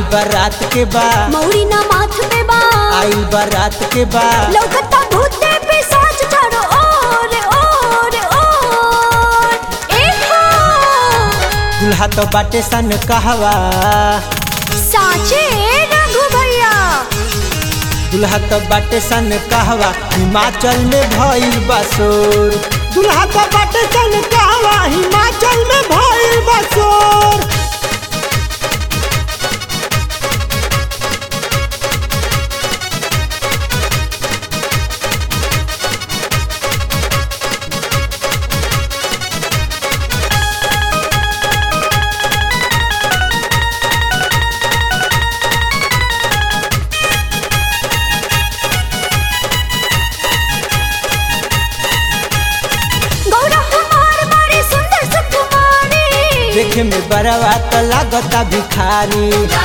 बारात के बा मौरी ना माथ पे बा आइल बारात के बा लौकता भूते पे साच चारो ओर ओर ओर एक हो दुल्हा तो बाटे सन कहवा साचे रघु भैया दुल्हा तो बाटे सन कहवा हिमाचल में भइल बसोर दुल्हा तो बाटे सन कहवा हिमाचल में भइल बसोर गौरा हमार बड़ी सुंदर सुकुमारी देखे में बड़वा तो लागता भिखारी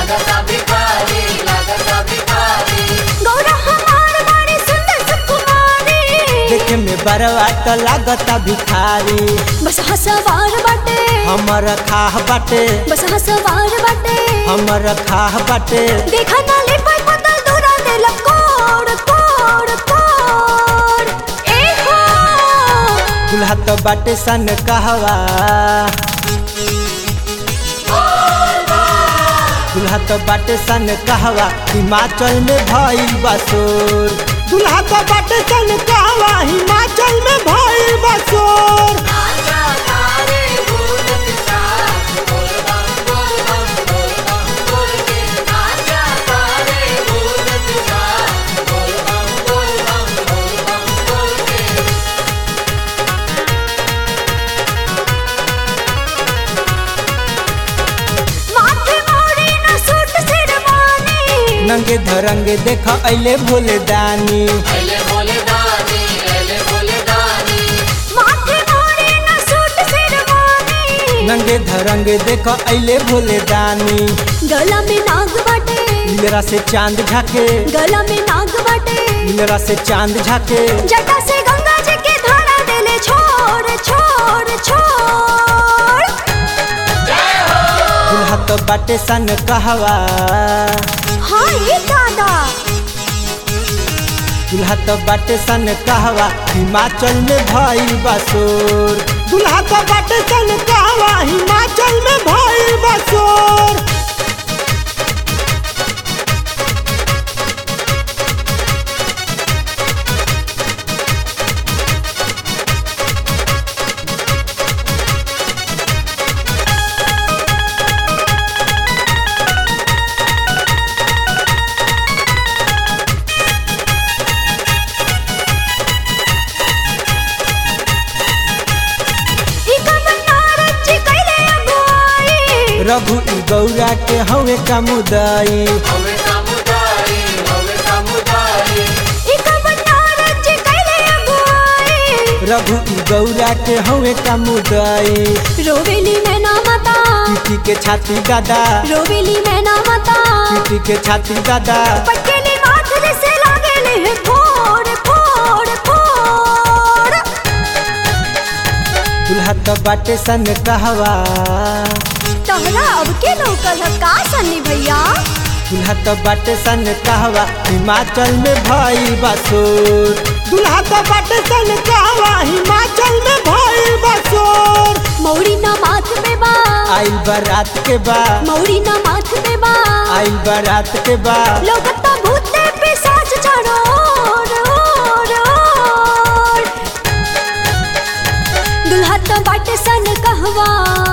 गौरा हमार बड़ी सुंदर सुकुमारी देखे में बड़वा तो लागता भिखारी बस हसवार बाटे हमर खाह बाटे बस हसवार बाटे हमर खाह बाटे देखा नाले पर बदल दूरा दे कोड़ कोड़ कोड़ ए हो दुल्हा तो बाटे सन कहवा दुल्हा तो बाटे सन कहवा हिमाचल में भइल बसोर दुल्हा तो बाटे सन कहवा हिमाचल में भइल बसोर माथे मोड़ी न सूट सिरवानी नंगे धरंगे देख अइले भोले दानी माथे मोड़ी न सूट सिरवानी नंगे धरंगे देख अइले भोले दानी गला में नाग बाटे नीलरा से चांद झाके गला में नाग बाटे नीलरा से चांद झाके जटा से गंगा जी के धारा देले छोड़ छोड़ छोड़ दुल्हा तो बाटे सन कहवा हाँ ये दादा दुल्हा तो बाटे सन कहवा हिमाचल में भइल बसोर दुल्हा तो बाटे सन कहवा हिमाचल में भइल बसोर ई कमन नारद जी कैले अगुवाई रघु ई गौरा के हवे कमुदाई ई कमन नारद जी कैले अगुवाई रघु ई गौरा के हवे कमुदाई रोवेली मैना माता पीटी के छाती दादा रोवेली मैना माता पीटी के छाती दादा पटकेली माथ से लागेले फोड़ फोड़ फोड़ दुल्हा तो बाटे सन कहवा तहरा अब के लौकल ह का सन्नी भैया दुल्हा तो बाटे सन कहवा हिमाचल में भइल बसोर दुल्हा तो बाटे सन कहवा हिमाचल में भइल बसोर मौरी ना माथ पे बा आइल बारात के बा मौरी ना माथ पे बा आइल बारात के बा लौकता भूते पे साच चारो ओर ओर ओर दुल्हा तो बाटे सन कहवा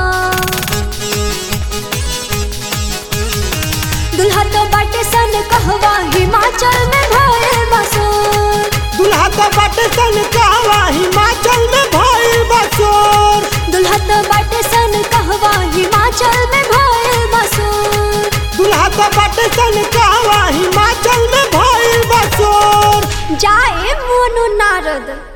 दुल्हा तो बाटे सन कहवा हिमाचल में भयल बसोर दुल्हा तो बाटे सन कहवा हिमाचल में भइल बसोर दुल्हा तो बाटे सन कहवा हिमाचल में भयल बसोर दुल्हा तो बाटे सन कहवा हिमाचल में भइल बसोर जाए मोनो नारद